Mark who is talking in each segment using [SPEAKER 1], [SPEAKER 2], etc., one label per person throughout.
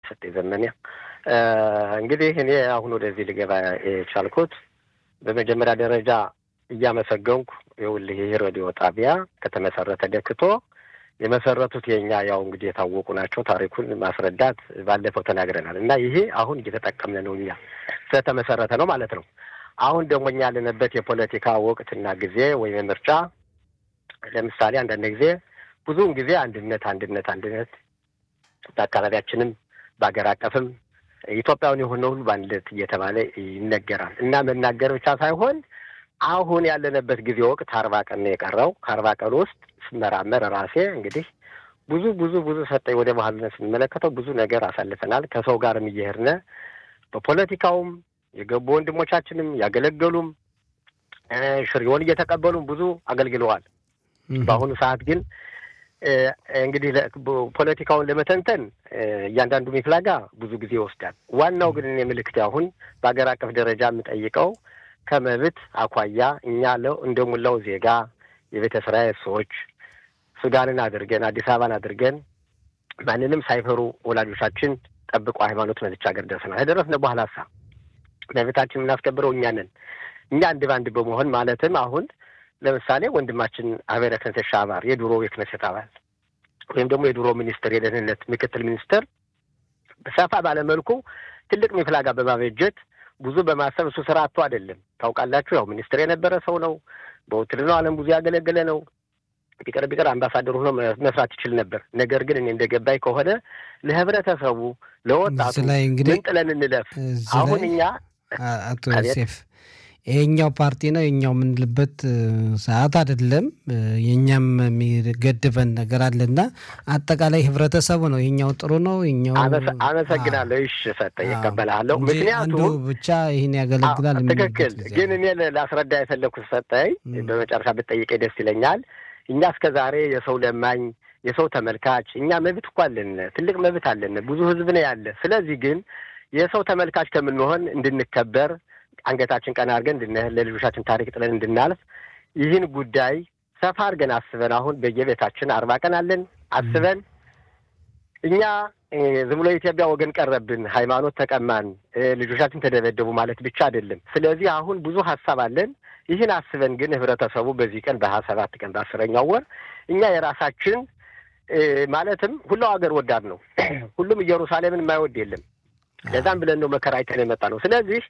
[SPEAKER 1] ሰጠኝ ዘመኔ። እንግዲህ እኔ አሁን ወደዚህ ልገባ የቻልኩት በመጀመሪያ ደረጃ እያመሰገንኩ ይኸውልህ ይህ ሬዲዮ ጣቢያ ከተመሰረተ ደክቶ የመሰረቱት የኛ ያው እንግዲህ የታወቁ ናቸው። ታሪኩን ማስረዳት ባለፈው ተናግረናል እና ይሄ አሁን እየተጠቀምን ነው እኛ ስለተመሰረተ ነው ማለት ነው። አሁን ደግሞ እኛ ያለንበት የፖለቲካ ወቅትና ጊዜ ወይም ምርጫ ለምሳሌ አንዳንድ ጊዜ ብዙውን ጊዜ አንድነት አንድነት አንድነት በአካባቢያችንም በሀገር አቀፍም ኢትዮጵያውን የሆነ ሁሉ በአንድነት እየተባለ ይነገራል እና መናገር ብቻ ሳይሆን አሁን ያለንበት ጊዜ ወቅት አርባ ቀን ነው የቀረው። ከአርባ ቀን ውስጥ ስመራመር ራሴ እንግዲህ ብዙ ብዙ ብዙ ሰጠኝ ወደ ባህልነት ስንመለከተው ብዙ ነገር አሳልፈናል። ከሰው ጋርም እየሄድን በፖለቲካውም የገቡ ወንድሞቻችንም ያገለገሉም ሽሪውን እየተቀበሉም ብዙ አገልግለዋል። በአሁኑ ሰዓት ግን እንግዲህ ፖለቲካውን ለመተንተን እያንዳንዱ ሚፍላጋ ብዙ ጊዜ ይወስዳል። ዋናው ግን እኔ ምልክት አሁን በሀገር አቀፍ ደረጃ የምጠይቀው ከመብት አኳያ እኛ ለው እንደ ሙላው ዜጋ የቤተ እስራኤል ሰዎች ሱዳንን አድርገን አዲስ አበባን አድርገን ማንንም ሳይፈሩ ወላጆቻችን ጠብቆ ሃይማኖት መዝቻ ሀገር ደርሰናል። ከደረስን በኋላ ሳ መብታችን የምናስከብረው እኛ ነን። እኛ አንድ በአንድ በመሆን ማለትም አሁን ለምሳሌ ወንድማችን አቤረ ክነሴት ሻባር የድሮ የክነሴት አባል ወይም ደግሞ የድሮ ሚኒስትር የደህንነት ምክትል ሚኒስትር ሰፋ ባለመልኩ ትልቅ ሚፍላጋ በማበጀት ብዙ በማሰብ እሱ ስራ አቶ አይደለም። ታውቃላችሁ፣ ያው ሚኒስትር የነበረ ሰው ነው። በውትድርናው ዓለም ብዙ ያገለገለ ነው። ቢቀር ቢቀር አምባሳደር ሆኖ መስራት ይችል ነበር። ነገር ግን እኔ እንደገባኝ ከሆነ ለህብረተሰቡ፣ ለወጣቱ ምን ጥለን እንለፍ? አሁን እኛ
[SPEAKER 2] አቶ ዮሴፍ ይሄኛው ፓርቲ ነው የኛው የምንልበት ሰዓት አይደለም። የኛም የሚገድበን ነገር አለና አጠቃላይ ህብረተሰቡ ነው የኛው ጥሩ ነው የኛው
[SPEAKER 1] አመሰግናለሁ። እሺ ሰጠ ይቀበላለሁ። ምክንያቱም
[SPEAKER 2] ብቻ ይህን ያገለግላል።
[SPEAKER 1] ትክክል። ግን እኔ ላስረዳ የፈለግኩት ሰጠኝ በመጨረሻ ብትጠይቀኝ ደስ ይለኛል። እኛ እስከ ዛሬ የሰው ለማኝ የሰው ተመልካች እኛ መብት እኮ አለን፣ ትልቅ መብት አለን። ብዙ ህዝብ ነው ያለ። ስለዚህ ግን የሰው ተመልካች ከምንሆን እንድንከበር አንገታችን ቀና አድርገን እንድንህል ለልጆቻችን ታሪክ ጥለን እንድናልፍ ይህን ጉዳይ ሰፋ አድርገን አስበን አሁን በየቤታችን አርባ ቀን አለን አስበን እኛ ዝም ብሎ የኢትዮጵያ ወገን ቀረብን፣ ሃይማኖት ተቀማን፣ ልጆቻችን ተደበደቡ ማለት ብቻ አይደለም። ስለዚህ አሁን ብዙ ሀሳብ አለን። ይህን አስበን ግን ህብረተሰቡ በዚህ ቀን በሀያ ሰባት ቀን በአስረኛው ወር እኛ የራሳችን ማለትም ሁላው ሀገር ወዳድ ነው። ሁሉም ኢየሩሳሌምን የማይወድ የለም። ለዛም ብለን ነው መከራ አይተን የመጣ ነው። ስለዚህ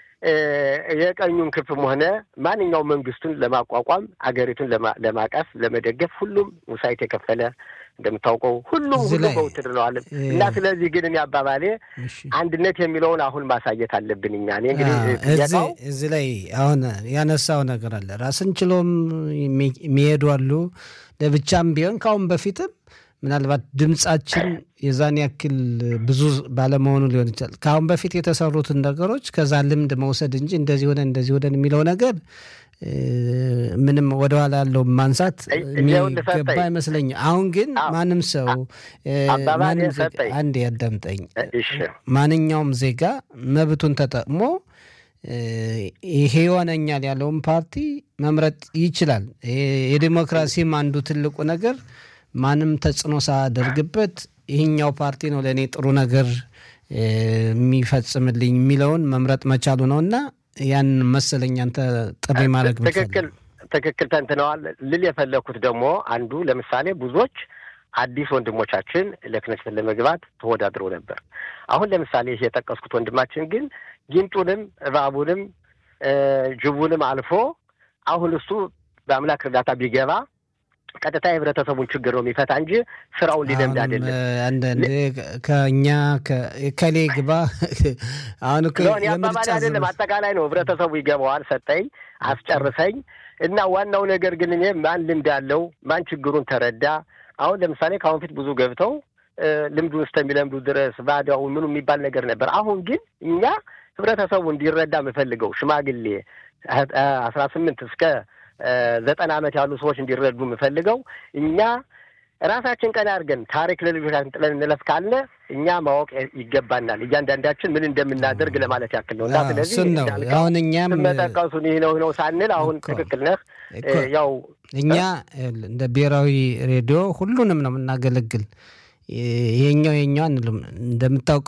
[SPEAKER 1] የቀኙን ክፍም ሆነ ማንኛውም መንግስቱን ለማቋቋም አገሪቱን ለማቀፍ ለመደገፍ ሁሉም ውሳይት የከፈለ እንደምታውቀው ሁሉም ሁሉም በውትድር ነው አለም እና ስለዚህ ግን እኔ አባባሌ አንድነት የሚለውን አሁን ማሳየት አለብን። እኛ እኔ እንግዲህ
[SPEAKER 2] እዚህ ላይ አሁን ያነሳው ነገር አለ። ራስን ችሎም የሚሄዱ አሉ። ለብቻም ቢሆን ከአሁን በፊትም ምናልባት ድምጻችን የዛን ያክል ብዙ ባለመሆኑ ሊሆን ይችላል። ከአሁን በፊት የተሰሩትን ነገሮች ከዛ ልምድ መውሰድ እንጂ እንደዚህ ሆነ እንደዚህ ሆነን የሚለው ነገር ምንም ወደኋላ ያለው ማንሳት የሚገባ አይመስለኝም። አሁን ግን ማንም ሰው አንድ ያዳምጠኝ፣ ማንኛውም ዜጋ መብቱን ተጠቅሞ ይሄ ይሆነኛል ያለውን ፓርቲ መምረጥ ይችላል። የዲሞክራሲም አንዱ ትልቁ ነገር ማንም ተጽዕኖ ሳያደርግበት ይህኛው ፓርቲ ነው ለእኔ ጥሩ ነገር የሚፈጽምልኝ የሚለውን መምረጥ መቻሉ ነው እና ያን መሰለኝ አንተ ጥሪ ማድረግ
[SPEAKER 1] ትክክል ትክክል ተንትነዋል። ልል የፈለግኩት ደግሞ አንዱ ለምሳሌ ብዙዎች አዲስ ወንድሞቻችን ለክነስት ለመግባት ተወዳድረው ነበር። አሁን ለምሳሌ ይህ የጠቀስኩት ወንድማችን ግን ጊንጡንም እባቡንም ጅቡንም አልፎ አሁን እሱ በአምላክ እርዳታ ቢገባ ቀጥታ የህብረተሰቡን ችግር ነው የሚፈታ እንጂ ስራውን ሊለምድ አይደለም።
[SPEAKER 2] አንዳንድ ከእኛ ከሌ ግባ አሁን
[SPEAKER 1] የአባባል አይደለም አጠቃላይ ነው። ህብረተሰቡ ይገባዋል። ሰጠኝ አስጨርሰኝ እና ዋናው ነገር ግን እኔ ማን ልምድ አለው ማን ችግሩን ተረዳ። አሁን ለምሳሌ ከአሁን ፊት ብዙ ገብተው ልምዱን እስከሚለምዱ ድረስ ባዳው ምኑ የሚባል ነገር ነበር። አሁን ግን እኛ ህብረተሰቡ እንዲረዳ የምፈልገው ሽማግሌ አስራ ስምንት እስከ ዘጠና ዓመት ያሉ ሰዎች እንዲረዱ የምፈልገው እኛ ራሳችን ቀን አድርገን ታሪክ ለልጆቻችን ጥለን እንለፍ ካልነ እኛ ማወቅ ይገባናል። እያንዳንዳችን ምን እንደምናደርግ ለማለት ያክል ነው። እና ስለዚህ
[SPEAKER 2] አሁን እኛም
[SPEAKER 1] መጠቀሱን ይህ ነው ነው ሳንል አሁን ትክክል ነህ። ያው
[SPEAKER 2] እኛ እንደ ብሔራዊ ሬዲዮ ሁሉንም ነው የምናገለግል። ይሄኛው የኛው አንልም። እንደምታውቀው